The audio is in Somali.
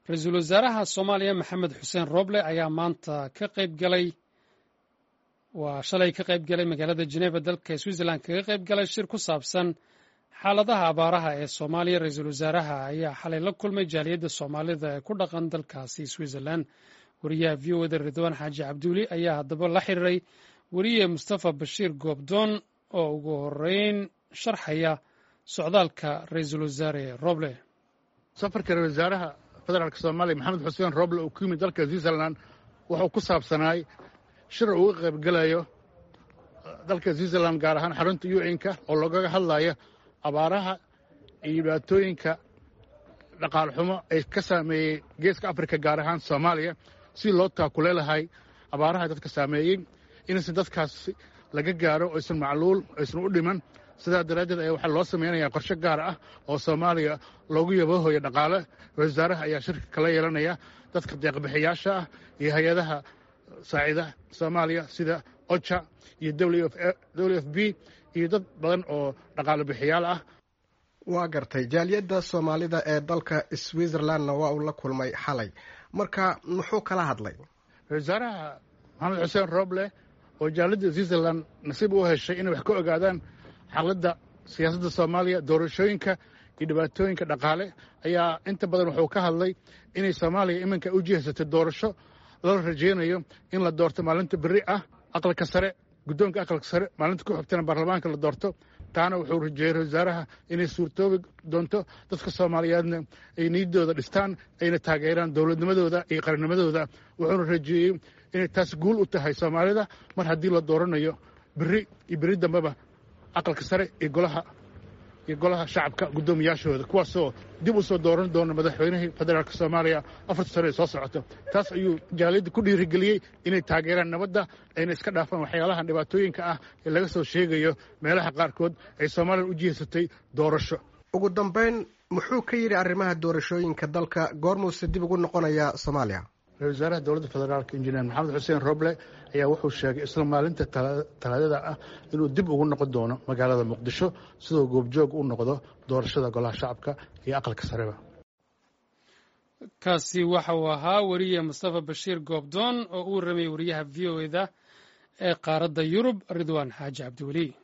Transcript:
ra-iisul wasaaraha soomaaliya maxamed xuseen roble ayaa maanta ka qayb galay waa shalay ka qayb galay magaalada jeneva dalka switzerland kaga qayb galay shir ku saabsan xaaladaha abaaraha ee soomaaliya ra-iisul wasaaraha ayaa xalay la kulmay jaaliyadda soomaalida ee ku dhaqan dalkaasi switzerland wariyaha v o da ridwaan xaaji cabduuli ayaa haddaba la xiriiray weriye mustafa bashiir goobdoon oo ugu horeyn sharxaya socdaalka ra-iisul wasaare roble safarka ra-isul wasaaraha federaalk soomaaliya maxamed xuseen roble uu ku yimid dalka switzerland wuxuu ku saabsanaay shir uu uga qaybgelayo dalka switzerland gaar ahaan xarunta yucinka oo lagaga hadlayo abaaraha iyo dhibaatooyinka dhaqaal xumo ay ka saameeyey geeska afrika gaar ahaan soomaaliya si loo taakule lahay abaaraha dadka saameeyey inaysan dadkaas laga gaaro aysan macluul aysan u dhiman sidaa daraaddeed ayaa waxaa loo samaynayaa qorshe gaar ah oo soomaaliya loogu yaboohoyo dhaqaale ra-isul wasaaraha ayaa shirka kala yeelanaya dadka deeqbixiyaasha ah iyo hay-adaha saacida soomaaliya sida oja iyo w f b iyo dad badan oo dhaqaale bixiyaal ah waa gartay jaaliyadda soomaalida ee dalka switzerlandna waa uu la kulmay xalay marka muxuu kala hadlay ra-isul wasaaraha maxamed xuseen roble oo jaaliyadda switzerland nasiib u heshay inay wax ka ogaadaan xaaladda siyaasadda soomaaliya doorashooyinka iyo dhibaatooyinka dhaqaale ayaa inta badan wuxuu ka hadlay inay soomaaliya iminka u jihaysatay doorasho lala rajaynayo in la doorto maalinta berri ah aqalka sare guddoonka aqalka sare maalinta ku xigtana baarlamaanka la doorto taana wuxuu rajeeyey ra-isul wasaaraha inay suurtoobi doonto dadka soomaaliyeedna ay niyaddooda dhistaan ayna taageeraan dowladnimadooda iyo qarannimadooda wuxuuna rajeeyey inay taas guul u tahay soomaalida mar haddii la dooranayo berri iyo berri dambeba aqalka sare iyo golaha iyo golaha shacabka guddoomiyaashooda kuwaasoo dib u soo dooran doona madaxweynihii federaalk soomaaliya afarta sano ee soo socoto taas ayuu jaaliyadda ku dhiirigeliyey inay taageeraan nabadda ayna iska dhaafaan waxyaalahan dhibaatooyinka ah ee laga soo sheegayo meelaha qaarkood ay soomaaliya u jihaysatay doorasho ugu dambayn muxuu ka yidhi arrimaha doorashooyinka dalka goormuuse dib ugu noqonayaa soomaaliya ra-isul wasaaraha dowladda federaalk injineer maxamed xuseen roble ayaa wuxuu sheegay isla maalinta talaadada ah inuu dib ugu noqon doono magaalada muqdisho sidoo goobjoog u noqdo doorashada golaha shacabka iyo aqalka sareba kaasi waxa uu ahaa weriye mustafa bashiir goobdoon oo u warramayay wariyaha v o eda ee qaaradda yurub ridwaan xaaji cabdiweli